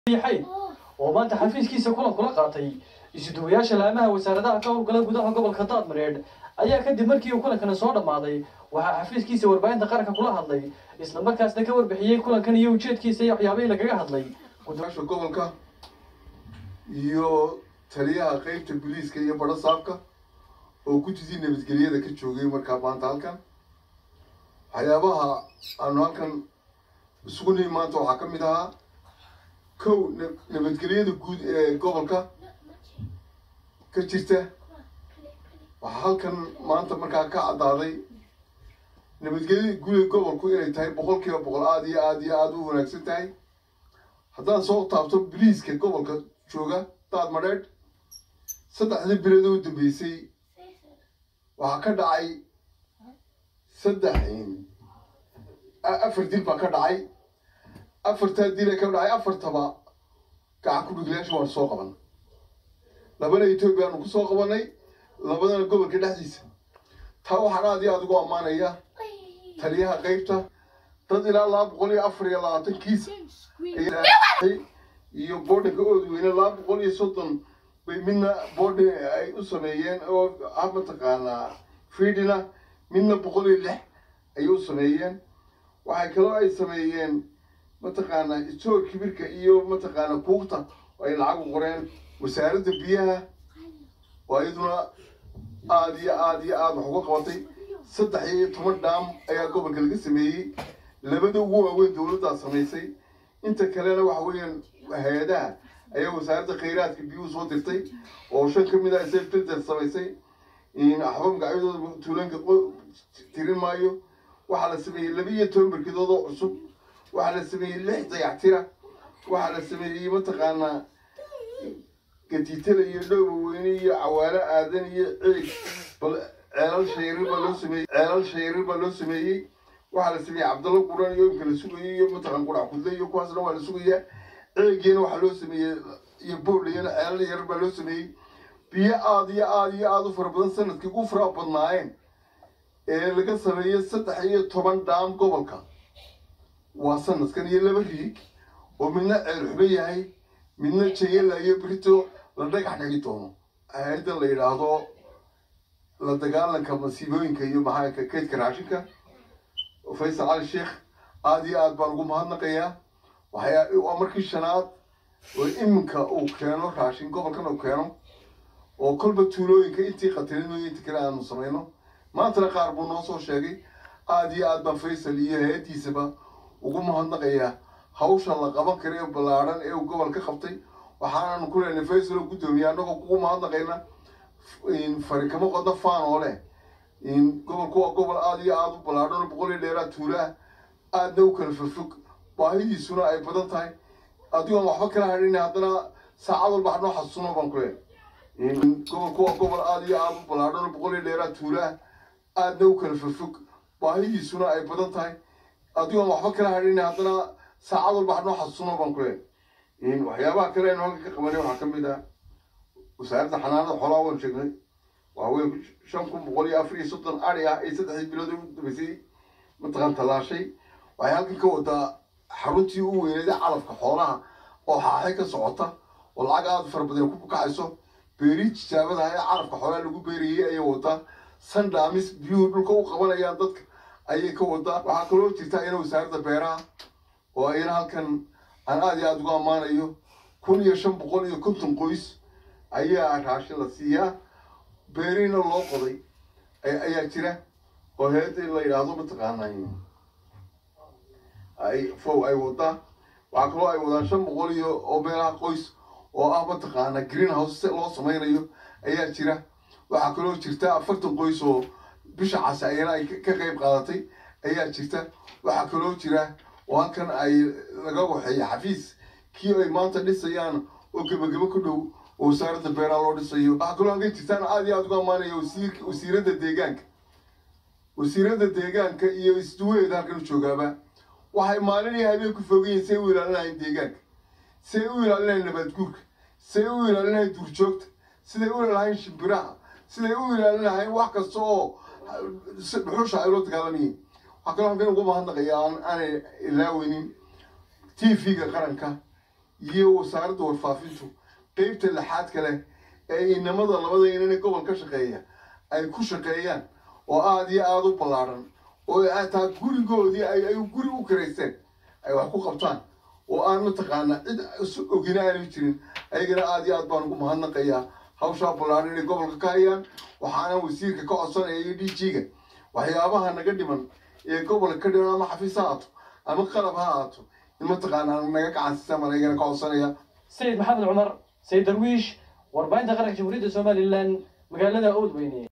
xayn oo maanta xafiiskiisa kulan kula qaatay isuduwayaasha laamaha wasaaradaha ka howlgala gudaha gobolka daadmareedh ayaa kadib markii uu kulankani soo dhammaaday waxaa xafiiskiisa warbaahinta qaranka kula hadlay isla markaasna ka warbixiyey kulankan iyo ujeedkiisa iyo waxyaabihii lagaga hadlay gudasha gobolka iyo taliyaha qeybta booliiska iyo badho saabka oo gudidii nabadgelyada ka joogay markaa maanta halkan waxyaabaha aanu halkan isugu nihi maanta waxaa ka mid ahaa kow nabadgelyada guud ee gobolka ka jirta waxaa halkan maanta markaa ka caddaaday nabadgelyada guud ee gobolku inay tahay boqol kiiba boqol aada iyo aada iyo aada u wanaagsan tahay haddaan soo taabto biliiska gobolka jooga daad madheedh saddexdii bilood oo dambeysay waxaa ka dhacay saddex afar dil baa ka dhacay afartaa dile ka dhacay afartaba gacan ku dhuglayaasha waanu soo qaban labana etoobiya aanu kusoo qabanay labadana gobolka dhexdiisa taa waxaan aada iyo aada ugu ammaanaya taliyaha qeybta dad ilaa laba boqol iyo afar iyo labaatan kiis iyo boodhanka oodweyne laba boqol iyo soddon bay midna boodhi ay u sameeyeen oo ah mataqaanaa fiidina midna boqol iyo lix ayay u sameeyeen waxay kaloo ay sameeyeen mataqaanaa istoor kibirka iyo mataqaanaa kuugta oo ay lacag u qoreen wasaaradda biyaha oo iyaduna aada iyo aada iyo aada wax uga qabatay saddex iyo toban dhaam ayaa gobolka laga sameeyey labada ugu waaweyn dowladdaa samaysay inta kalena waxa weeyaan hay-adaha ayaa wasaaradda khayraadka biyuhu soo dirtay oo shan ka mid ah seftilter samaysay axba magacyadooda tuulanka tirin maayo waxaa la sameeyey laba iyo toban barkidood oo cusub waxaa la sameeyey lix dayactira waxaa la sameeyey mataqaanaa gatiitala iyo dhowba weyne iyo cawaalo aadan iyo ciig bal ceelal shayrir baa loo sameeyey ceelal shayrir baa loo sameeyey waxaa la sameeyey cabdalla quran iyo imka la sugayay iyo mataqan qurac kudle iyo kuwaasna waa la sugayaa ceegiina waxaa loo sameeyey iyo boodhayana ceelal yar baa loo sameeyey biyo aada iyo aada iyo aada u fara badan sanadkii ugu fara badnaayeen ee laga sameeyey saddex iyo toban dhaam gobolka waa sanadkan iyo laba riig oo midna ceel xuba yahay midna jayala iyo brito la dhagax dhigi doono hay-addan la yidhaahdo la dagaalanka masiibooyinka iyo maxaanka kaydka raashinka faysal cali sheekh aada iyo aada baan ugu mahadnaqayaa waxyaa waa markii shanaad oo iminka uu keeno raashin gobolkan uu keeno oo kolba tuulooyinka intii qatilinoyo intii kale aanu samayno maantana qaar buu noo soo sheegay aada iyo aad baan faysal iyo hay-addiisaba ugu mahadnaqayaa hawsha la qaban kara ee ballaadhan ee uu gobol ka qabtay waxaananu ku leenay faysal oo guddoomiye annagoo kugu mahadnaqayna farikamo qoda faan oo leh gobolku waa gobol aada iyo aada u ballaadhan oo boqol iyo dheeraad tuulaah aadna u kala fofog baahidiisuna ay badan tahay adigoon waxba kala hadhin haddana saacad walba hanoo xasuuno baan ku leenay gobolku waa gobol aada iyo aada u ballaadhan oo boqol iyo dheeraad tuulaah aadna u kala fofog baahidiisuna ay badan tahay adigoon waxba kala hadhin haddana saacad walba hanoo xasuuno baan ku leenay waxyaabaha kale aynu halka ka qabanay waxaa ka mid ah wasaaradda xanaanada xoolaha waan sheegnay waaweyn shan kun boqol iyo afar iyo soddon ari ah ay saddexdii bilood u dambeysay mataqaan tallaashay waxay halkan ka wadaa xaruntii u weyneeda calafka xoolaha oo xaaxe ka socota oo lacag aada fara badan ku kacayso beeri tijaabadaha ee calafka xoolaha lagu beerayay ayay wadaa sandhamis biyuhu dhulka u qabanayaan dadka ayay ka wadaa waxaa kaloo jirta ina wasaaradda beeraha oo ayna halkan aan aada iyo aada ugu ammaanayo kun iyo shan boqol iyo konton qoys ayaa raashin la siiyaa beeriina loo qoday ayaa jira oo heeda la yidhaahdo mataqaana ay fow ay wadaa waxaa kaloo ay wadaan shan boqol iyo oo meelaha qoys oo ah mataqaana green house loo sameynayo ayaa jira waxaa kaloo jirta afartan qoys oo bisha case ayana ay ka qeyb qaadatay ayaa jirta waxaa kaloo jira oo halkan ay laga waxeeya xafiis kii ay maanta dhisayaan oo gebagabo ku dhow oo wasaaradda beeraha loo dhisayo waxaa kaloo halkan jirtaan aada iyo aada ugu ammaanaya wasiirka wasiiradda deegaanka wasiiradda deegaanka iyo isduwaheeda halkan joogaaba waxay maalin iyo habeen ku fogayiin say u ilaalinahayn deegaanka say u ilaalinahayn nabaad guurka say u ilaalinahayn duurjoogta siday u ilaalinahayn shimbiraha siday u ilaalinahayn wax kasta oo dhuxusha ay ula dagaalamayeen waxaa kaloo halkan ugu mahadnaqaya aan aanay ilaaweynin t v-ga qaranka iyo wasaaradda warfaafintu qeybta lixaad kale ee inamada labada inana gobol ka shaqeeya ay ku shaqeeyaan oo aada iyo aada u ballaadhan oo ataa gurigoodii ay guri u karaysteen ay wax ku qabtaan oo aan mataqaanaa cid isu ogina aanay jirin ayagana aada iyo aad baan ugu mahadnaqayaa hawshaa ballaadhan inay gobolka ka hayaan waxaana wasiirka ka codsanaya iyo d g-ga waxyaabaha naga dhiman ee gobolka ka dhiman ama xafiis ha aato ama qalab ha aato in mataqaanaa naga gacansiisaan baan ayagana ka codsanaya sayid maxamed cumar sayid darwiish warbaahinta qaranka jamhuuriyadda somalilan magaalada oodweyne